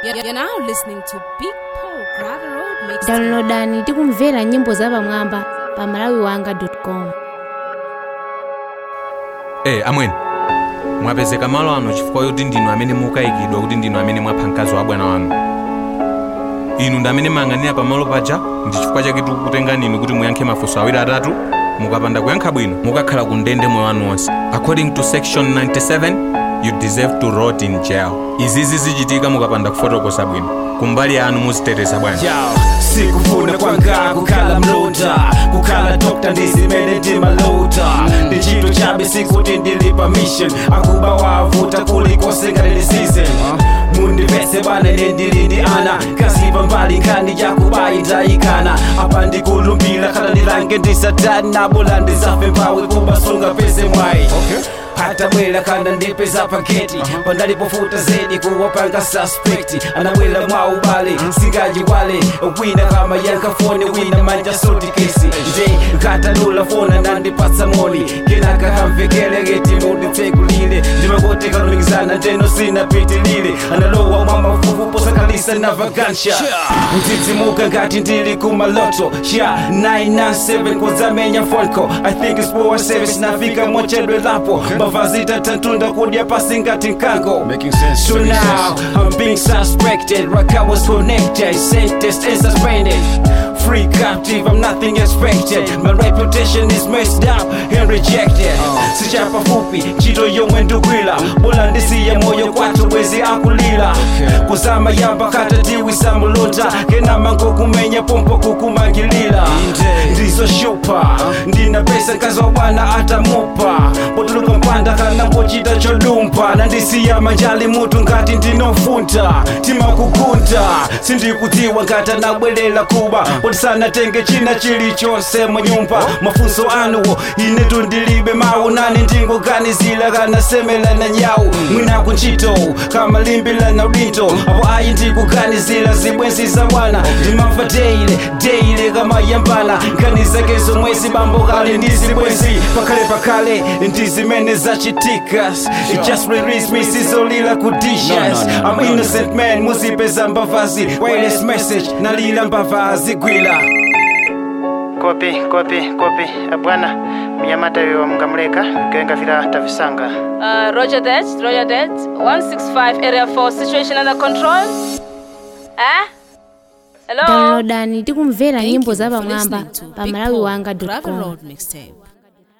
You're now listening to Big Paul Gravel Road Mixtape. downloadani tikumvera nyimbo zapamwamba pa malawiwanga.com Eh, amweni mwapezeka malo ano chifukwa yoti ndinu amene mukayikidwa kuti ndinu amene mwapha mkazi wa bwana wanu inu ndi amene mayang'anira pamalo paja ndi chifukwa chake tikukutengani inu kuti muyankhe mafunso awiri atatu mukapanda kuyankha bwino mukakhala ku ndende moyo wanu wonse according to section 97 you deserve to rot in jail izizi zichitika mukapanda kufotokoza bwino kumbali yanu muziteteza bwanji Yo, sikufuna kwanga kukhala mlota kukhala dokta ndizimene ndimalota ndi chinthu chabe sikuti ndilipa mission akuba wavuta kulikose ngalili season mundipese bana nendili ndi ana kazipa mbali nkhani yakubayi ndayikana apa ndikulumbira khala ndilange ndisatani nabola ndizafe mpawe kubasunga pese mwayi hata bwela kana ndipeza paketi pandalipofuta zedi kuwapanga suspekti anabwela mwa ubale singajiwale wina kama yankafone wina manja soti kesi nje katanula fona nandipatsa moni kenaka kamvekelegeti munditsekulile ndimakotekalumikizana ndeno sinapitilile analowa mwa mafufu posakalisa na vagansha mzidzimuka ngati ndili kumaloto sha 997 kuzamenya fonco i think it's power service nafika mochedwe lapo mavazi tatantunda kudya pasi ngati nkango Making sense. So making now sense. I'm being suspected. Raka was connected, sentenced and suspended. Free captive, I'm nothing expected. My reputation is messed up and rejected. Sichapa fupi, chito yomwe ndugwila. Bola ndisiye moyo kwatu wezi akulila. Kuzama yamba kata tiwi samulota. Kena mango kumenya pompo kukumangilila. Ndizo shupa, ndina pesa nkazo bwana atamupa. Potuluka mpanda kana pochita chodumpa. Na ndisiya manjali mutu ngati ndinofunta. Tima kukunta, sindikudziwa ngati anabwelela kuba. Potisana tenge china chilichonse munyumba. Mafunso anuwo ine tundilibe mawu nani ndingoganizila kana semela na nyawu. Mwina kunchito kama limbila na udindo. Apo ayi ndikuganizila zibwenzi za bwana. Ndimamva deile deile kama yambana. Nganiza kezo mwezi bambo kale ndizibwenzi. Pakale pakale ndizimene zachitika. It just release me sizolila kudishas. No, no, no, I'm no, no. innocent man muzipeza mbavazi. Wireless message nalila mbavazi gwila. kopi kopi kopi Eh, bwana mnyamata yo mngamuleka kenga vila tavisanga Uh, roger that, roger that. 165 area 4, situation under control. Eh? Hello? downloadani tikumvera Thank nyimbo you for zapamwamba listening to pa Big Paul Gravel malawiwanga.com Road Mixtape.